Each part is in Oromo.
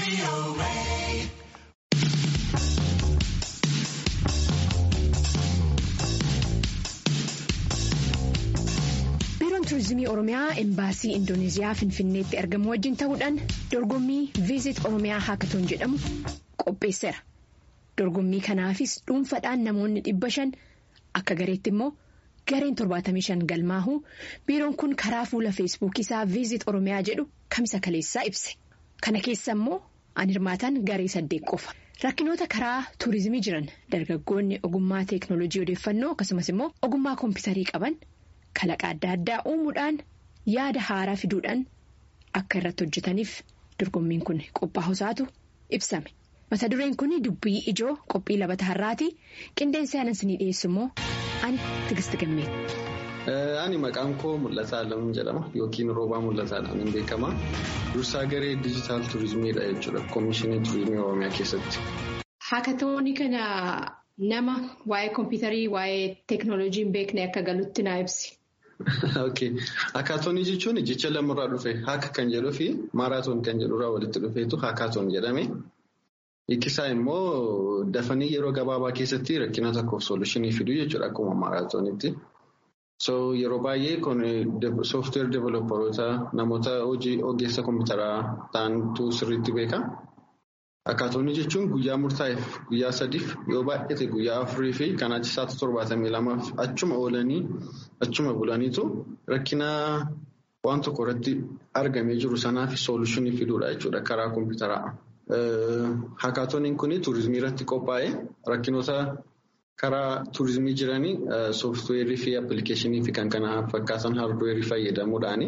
biiroon tuurizimii oromiyaa embaasii indoneeziyaa finfinneetti argamu wajjin ta'uudhaan dorgommii viizit oromiyaa haakatoon jedhamu qopheesseera dorgommii kanaafis dhuunfaadhaan namoonni dhibba shan akka gareetti immoo gareen torbaatamii shan galmaahuu biiroon kun karaa fuula feesbuukii isaa viizit oromiyaa jedhu kamisa kaleessaa ibse kana keessa immoo an hirmaatan garee saddeet qofa. rakkinoota karaa tuurizimii jiran dargaggoonni ogummaa teeknooloojii odeeffannoo akkasumas immoo ogummaa koompitarii qaban kalaqa adda addaa uumuudhaan yaada haaraa fiduudhaan akka irratti hojjetaniif dorgommiin kun qophaa'usaatu ibsame mata dureen kun dubbii ijoo qophii labata har'aati qindeensa yaanansinii dhiyeessu immoo ani tigist gammeeti. Ani maqaan koo Mul'ataa Alamuun jedhama yookiin Roobaa Mul'ataadhaan hin beekama. Dursaa garee diijitaal turizimiidha jechuudha Koomishinii Turizimii Oromiyaa keessatti. Haakatoonni kana nama waa'ee koompitarii waa'ee teeknooloojii hin beekne akka galutti naa ibsi. Haakaatoonii jechuun jecha lamarraa dhufe haaka kan jedhuu fi maaraatoon kan jedhurraa walitti dhufeetu haakaatoon jedhame. Hiikisaa immoo dafanii yeroo gabaabaa keessatti rakkina tokkoof soolushinii fiduu jechuudha akkuma maaraatoonitti. So yeroo baay'ee kun sooftiweer deevelopparoota namoota hojii ogeessa kompiitaraa ta'antu sirriitti beeka. Haakaatoonii jechuun guyyaa murtaa'eef guyyaa sadiif yoo baay'ate guyyaa afurii fi kan achi isaatti torbaatamii lamaaf achuma oolanii achuma bulaniitu rakkina waan tokko irratti argamee jiru sanaaf soolushinii fiduudha jechuudha karaa kompiitaraa. Haakaatooniin kun turizimii irratti qophaa'ee rakkinoota. Karaa turizimii jiranii sooftiweerii fi appilikeeshinii fi kan kana fakkaatan haardweerii fayyadamuudhaan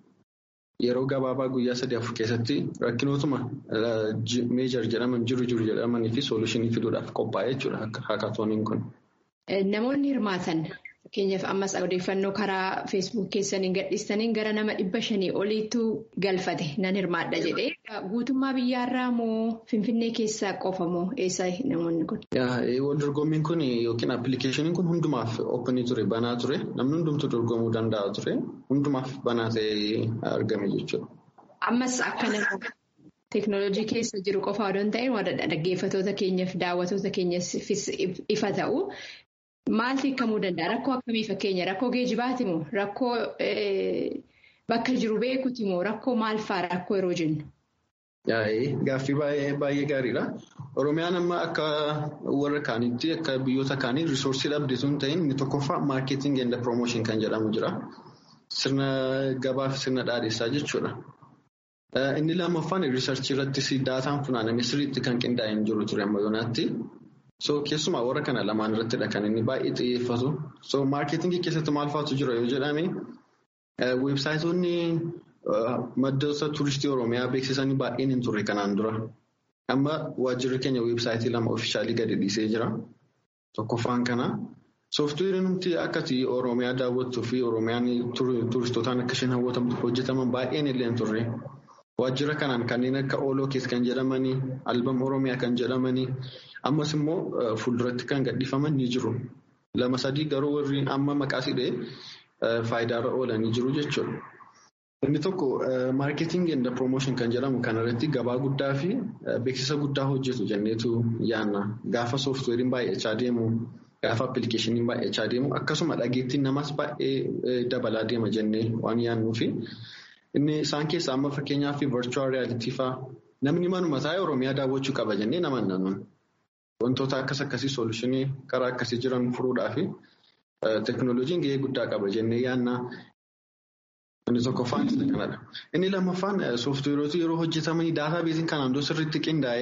yeroo gabaabaa guyyaa sadii afur keessatti rakkinootuma meejar jedhaman jiru jiru jedhamanii fi soolushinii fiduudhaaf qophaa'ee jechuudha haakaatooniin kun. Namoonni hirmaatan fakkeenyaaf ammas odeeffannoo karaa feesbuuk keessaniin gadhiistaniin gara nama dhibba shanii oliitu galfate nan hirmaadha jedhee guutummaa biyyaarraa moo finfinnee keessaa qofa moo eessa namoonni kun? Wal dorgommiin kun yookiin appilikeeshiniin kun hundumaaf oopinii ture banaa ture namni hundumtu dorgomuu danda'a ture hundumaaf banaa ta'ee argame jechuudha. Ammas akka nama teeknooloojii keessa jiru qofa odoo hin ta'in dhaggeeffatoota keenyaaf daawwatoota keenyaafis ifa ta'u. Maaltu hiikamuu danda'a? Rakkoo akkamii fakkeenya? Rakkoo geejibaati moo? Rakkoo bakka jiru beekuuti moo? Rakkoo maal fa'aa rakkoo yeroo jennu? Gaaffii baay'ee gaariidha. Oromiyaan amma akka warra kaaniitti akka biyyoota kaanii risoorsii dhabde sun ta'in inni tokkoffaa maarkeeting and promotion kan jedhamu jira. Sirna gabaa fi sirna dhaadheessaa jechuudha. Inni lammaffaan riisarchii irrattis daataan funaaname sirriitti kan qindaa'ee hin jiru ture amma yoonaatti. So keessumaa warra kana lamaan irrattidha kan inni baay'ee xiyyeeffatu. So maarkeetingii keessatti maal faatu jira yoo jedhame weebsaayitoonni maddoota tuuristii Oromiyaa beeksisanii baay'een hin turre kanaan dura. Amma waajjirri keenya weebsaayitii lama ofiishaalii gadi dhiisee jira. Tokkoffaan kana. Sooftiweeriin nuti akkasii Oromiyaa daawwattuu fi Oromiyaan tuuristootaan akka isheen hawwatamtu hojjetaman baay'een illee hin turre. Waajjira kanaan kanneen akka ooloo keessa kan jedhamanii, albam Oromiyaa kan jedhamanii, ammas immoo fuulduratti kan gadhiifaman ni jiru. Lama sadii garuu warri amma maqaa hidhee faayidaarra oolanii jiru jechuudha. Inni tokko maarkeeting and promotion kan jedhamu kanarratti gabaa guddaa fi beeksisa guddaa hojjetu jenneetu yaanna. Gaafa sooftiweeriin baay'achaa deemu, gaafa appilikeeshiniin baay'achaa deemu, akkasuma dhageettiin namas baay'ee dabalaa deema jennee waan yaannuufi. Inni isaan keessaa amma fakkeenyaaf virtual reality fa'aa namni manuma taa'ee Oromiyaa daawwachuu qaba jennee nama nanuun. Wantoota akkas akkasii soolushinii karaa akkasii jiran furuudhaa fi teeknooloojiin gahee guddaa qaba jennee yaanna. Inni tokkoffaan isa kanadha. Inni lammaffaan sooftiweeroota yeroo hojjetamanii daataa beeziin kanaan dura sirriitti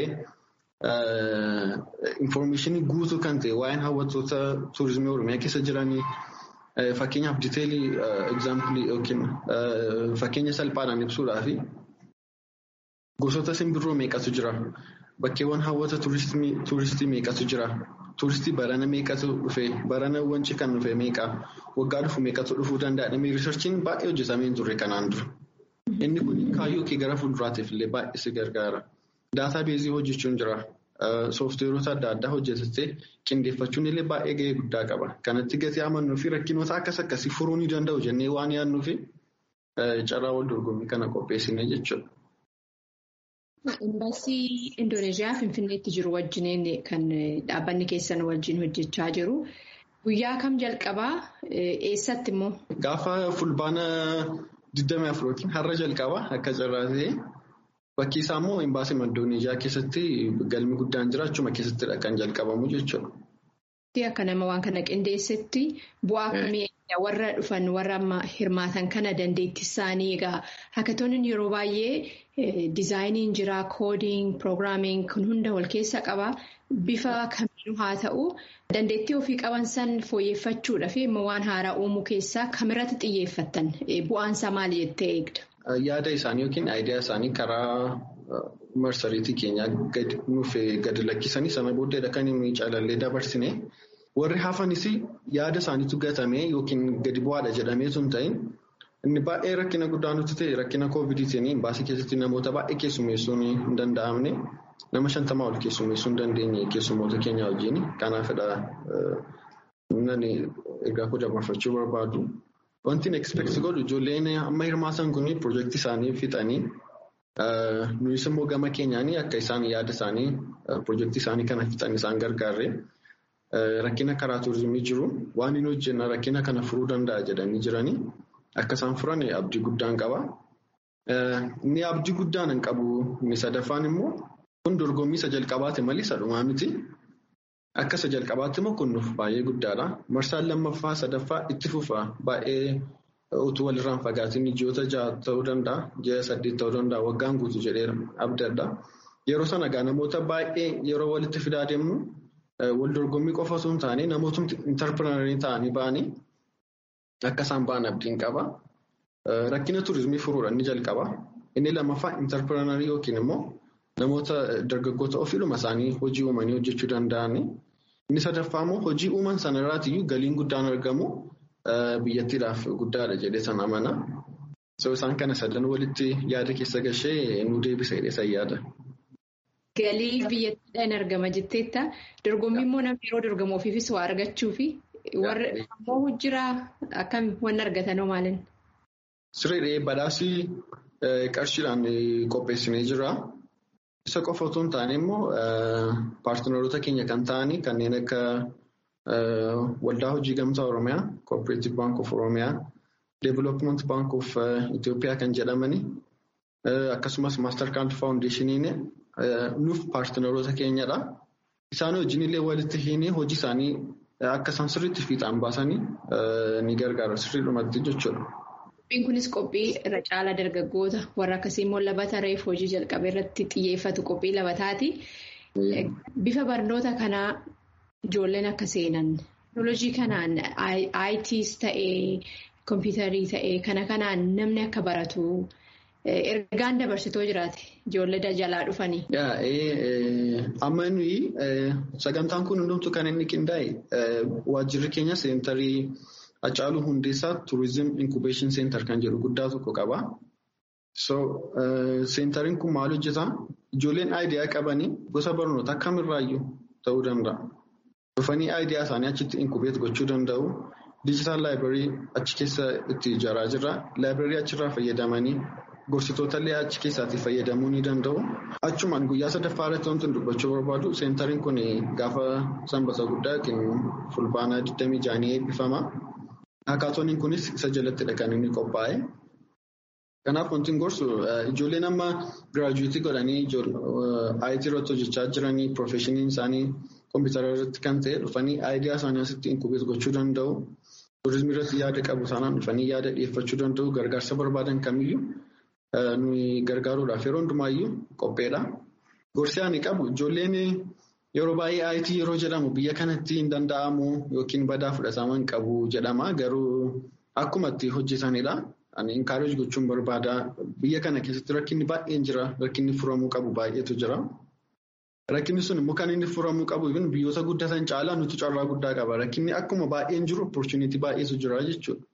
qindaa'ee infoormeeshinii guutuu kan ta'e waa'een hawwattoota tuurizimii Oromiyaa keessa jiranii. Fakkeenyaaf diteelii egzaampilii yookiin fakkeenya salphaadhaan ibsuudhaaf gosoota simbirroo meeqatu jira? Bakkeewwan hawwata tuuristii meeqatu jira? Tuuristii barana meeqatu dhufe? Barana wanci kan dhufe meeqa? Waggaa dhufu meeqatu dhufuu danda'a? Namni riisarchiin baay'ee hojjetamee hin turre kanaan dura. Inni kun kaayyoo kee gara fuulduraatiif illee baay'ee si gargaara. Daataa beezii hojjechuun jira. Sooftiweerota adda addaa hojjetattee qindeeffachuun illee baay'ee gahee guddaa qaba. Kanatti gatii amannuu fi rakkinoota akkas akkasii furuu ni danda'u jennee waan yaadnuu fi carraa wal dorgommii kana qopheessine jechuudha. Imbaasii Indoneeziyaa Finfinneetti jiru wajjin kan dhaabbanni keessan wajjin hojjechaa jiru. Guyyaa kam jalqabaa? Eessatti immoo? Gaafa fulbaana 24 yookiin har'a jalqabaa akka carraa ta'e bakki isaa immoo imbaasii Indoneeziyaa keessatti galmi guddaan jira achuma keessattidha kan jalqabamu jechuudha. Akka nama waan kana qindeessetti bu'aa akkamii warra dhufan warra amma hirmaatan kana dandeettii isaanii egaa haakatooniin yeroo baay'ee diizaayiniin jira koodiin piroogiraamiin kun hunda wal keessa qaba bifa kamiinuu haa ta'u dandeettii ofii qaban san fooyyeffachuudhaaf immoo waan haaraa uumuu keessaa kamirratti xiyyeeffattan bu'aansaa maali jettee eegda? Yaada isaanii yookiin aayidiyaa isaanii karaa marsariitii keenyaa nuuf gadi lakkisanii sana booddeedha kan inni calallee dabarsine. Warri hafanis yaada isaaniitu gatame yookiin gadi bu'aadha jedhamee sun ta'in inni baay'ee rakkina guddaa nutti ta'e rakkina koovidiitiin imbaasii keessatti namoota baay'ee keessummeessuun hin danda'amne nama shantamaa ol keessummeessuu hin dandeenye keessummoota keenya wajjin kanaafidha namni ergaa koo dabarfachuu barbaadu. Wanti inni expect godhu ijoolleen amma hirmaatan kun piroojeektii isaanii fixanii nuyis immoo gama keenyaan akka isaan yaada isaanii piroojeektii isaanii kana fixan isaan gargaarre. Rakkina karaa turizimii jiru waan inni hojjenna rakkina kana furuu danda'a jedhanii jiranii akka isaan furan abdii guddaan qaba. Inni abdii guddaan hin qabu inni sadaffaan immoo kun dorgommii isa jalqabaati malee isa dhumaa miti. Akka isa jalqabaatti immoo kun nuuf baay'ee guddaadha. Marsaan lammaffaa sadaffaa itti fufa baay'ee utuu walirraan fagaatiin ji'oota ja'a ta'uu danda'a ji'a saddeet ta'uu danda'a waggaan guutuu jedhee abdadha. Yeroo sana egaa namoota baay'ee yeroo walitti fidaa deemnu. Wal dorgommii qofa osoo hin taane namootni intarpiraarii ta'anii ba'anii akka isaan ba'an abdiin qaba. Rakkina turizimii furuudha inni jalqaba. Inni lammaffaa intarpiraarii yookiin immoo namoota dargaggoota ofiidhuma isaanii hojii uumanii hojjechuu danda'ani. Inni sadaffaa immoo hojii uuman sanarraatiyyuu galiin guddaan argamu biyyattiidhaaf guddaadha jedhee sana amana. Isaan kana sadan walitti yaada keessa gashee nu deebisa jedhee yaada. Galii biyyattiidhaan argama jetteetta. Dorgommii immoo namni yeroo dorgamu ofiifis waa argachuufi warra ammoo jira akkam wanni argatanoo maalin? Sirriidhee badhaasii qarshiidhaan qopheessinee jira. Isa qofa otoo hin taane immoo paartinaroota keenya kan ta'anii kanneen akka waldaa hojii gamtaa Oromiyaa, Cooperative Bank of Oromiyaa, Development Bank of Itoophiyaa kan jedhamani akkasumas Mastercard Foundationiin nuuf paartinaroota keenyadha. Isaan wajjin illee walitti hiinee hojii isaanii akka isaan sirriitti fiixaan baasanii ni gargaara sirriidhumatti jechuudha. Qophiin kunis qophii irra caalaa dargaggoota warra akkasii immoo labata reef hojii jalqabee irratti xiyyeeffatu qophii labataati. Bifa barnoota kanaa ijoolleen akka seenan teknoolojii kanaan ITs ta'ee kompiitarii ta'ee kana kanaan namni akka baratu. Ergaan dabarsitoo jiraate ijoollee jalaa dhufanii. Amma nuyi sagantaan kun hundumtuu kan inni qindaa'e waajjirri keenya seentarii Hacaaluu Hundeessaa Turizim Inkubeeshin Seentar kan jedhu guddaa tokko qaba. Seentariin kun maal hojjetaa? Ijoolleen aayidiyaa qabanii gosa barnoota kamirraayyuu ta'uu danda'a. Dhufanii aayidiyaa isaanii achitti inkubeet gochuu danda'u. Diijitaal laayibireerii achi keessa itti ijaaraa jirra. Laayibireerii achirraa fayyadamanii gorsitoota illee achi keessaatii fayyadamuu ni danda'u. Achumaan guyyaa sadaffaa irratti wanti dubbachuu barbaadu seentariin kun gaafa sanbata guddaa yookiin fulbaana 26 eebbifama. Hakaatooniin kunis isa jalattidha kan inni qophaa'e. Kanaaf wanti gorsu ijoolleen amma giraajuweetii godhanii IT irratti hojjechaa jiranii piroofeshiniin isaanii kompiitara irratti kan ta'e dhufanii aayidiyaa isaanii asitti inkubeet gochuu danda'u. Turizimii irratti yaada qabu taanaan dhufanii yaada dhiyeeffachuu danda'u. Gargaarsa barbaadan kamiyyuu nuyi gargaaruudhaaf yeroo hundumaayyuu qopheedha. Gorsi ani qabu ijoolleen yeroo baay'ee IT yeroo jedhamu biyya kanatti hin danda'amu yookiin badaa fudhatama hin qabu jedhama. Garuu akkuma itti hojjetanidha. Ani inkaareej gochuun barbaada. Biyya kana keessatti rakkinni baay'een jira. Rakkinni furamuu qabu baay'eetu jira. Rakkinni sun immoo kan inni furamuu qabu biyyoota guddatan caalaa nuti carraa guddaa qaba. Rakkinni akkuma baay'een jiru opportunity baay'eetu jira jechuudha.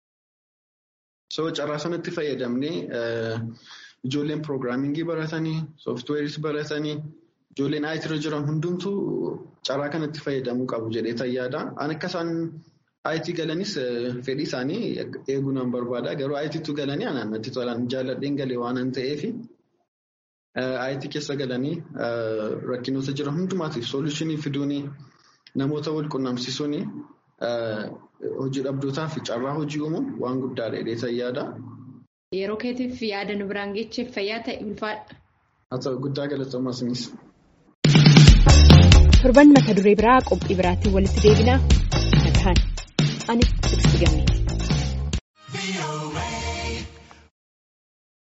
So carraa sanatti fayyadamnee ijoolleen piroogiraamingii baratanii, sooftiweeris baratanii, ijoolleen IT irra jiran hundumtuu carraa kanatti fayyadamuu qabu jedhee tayyaadha. Ani akka isaan IT galanis fedhii isaanii eeguu nan barbaada. Garuu ITtu galanii anaan natti tolaan jaalladheen galee waan an ta'eef IT keessa galanii rakkinoota jiran hundumaatiif soolushinii fiduunii namoota wal qunnamsiisuun hojii dhabdootaa fi carraa hojii uumuun waan guddaadha jedhee yaada. Yeroo keetiif yaada nu biraan geecheef fayyaa ta'e ulfaadha. Haa ta'u guddaa galatoomaa isinis. Torban mata duree biraa qophii biraatiin walitti deebinaa. Ani Tiksiti Gammee.